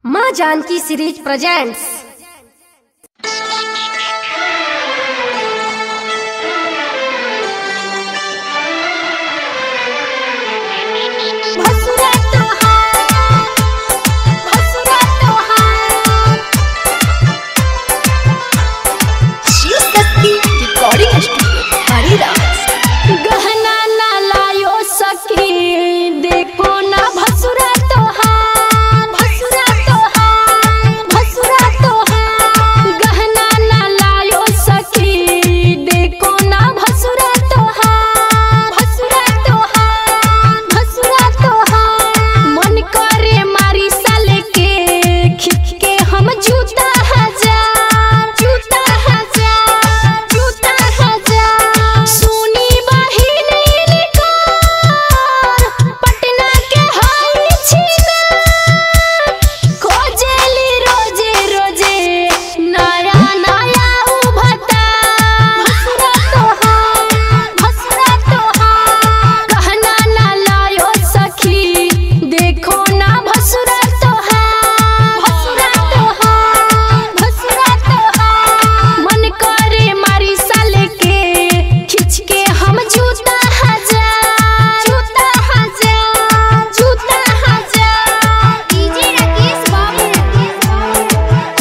माँ Janaki series presents भसुरा तोहार भसुरा तोहार शिव शक्ति रिकॉर्डिंग स्टूडियो हरिदास गहना ना लायो सखी देखो ना भसुरा तोहार भसुरा तोहार भसुरा तोहार गहना ना लायो सखी देखो ना भसुरा तोहार भसुरा तोहार भसुरा तोहार मन करे मारी साले के खिच के हम जूता हजार जूता हजार जूता हजार सुनी बहिन इनकार पटना के हाई छिना खोजेली रोजे रोजे नया नया उभता भसुरा तोहार भसुरा तोहार कहना ना लायो सखी देखो ना भसुरा तोहार भसुरा तोहार भसुरा तोहार मन करे मारी साले के खिच के हम जूता हजार जूता हजार जूता हजार डीजे राकेश बाबू राकेश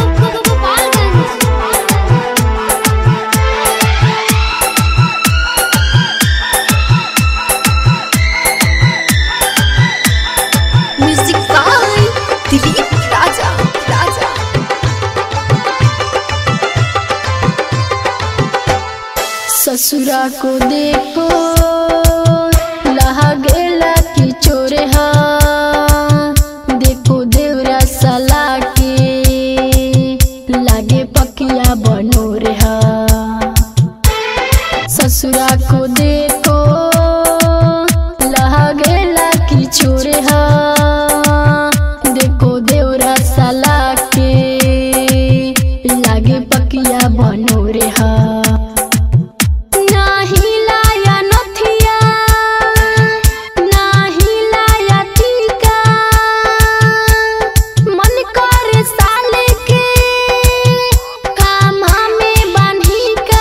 म्यूजिक बाय दिलीप राजा राजा ससुरा को देखो लहा गेला की चोरे हा देखो देवरा सला के लागे पकिया बनो रे हा ससुरा को देखो लहा गेला की चोरे हा देखो देवरा सला के लागे पकिया बनो रे हा नाही लाया नथिया नाही लाया टीका मन करे साले के कामा में बांधी का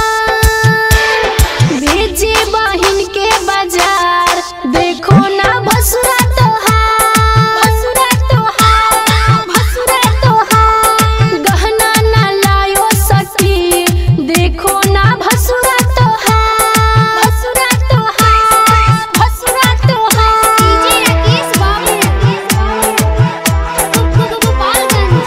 भेजे बहिन के बाजार देखो ना भसुरा तोहार भसुरा तोहार भसुरा तोहार गहना ना लायो सखी देखो ना भसुरा तोहार भसुरा तोहार भसुरा तोहार डीजे राकेश बाबू राकेश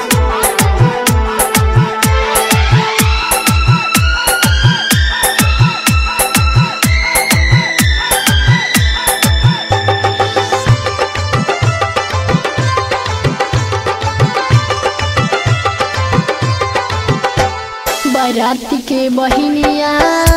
बाराती के बहिनिया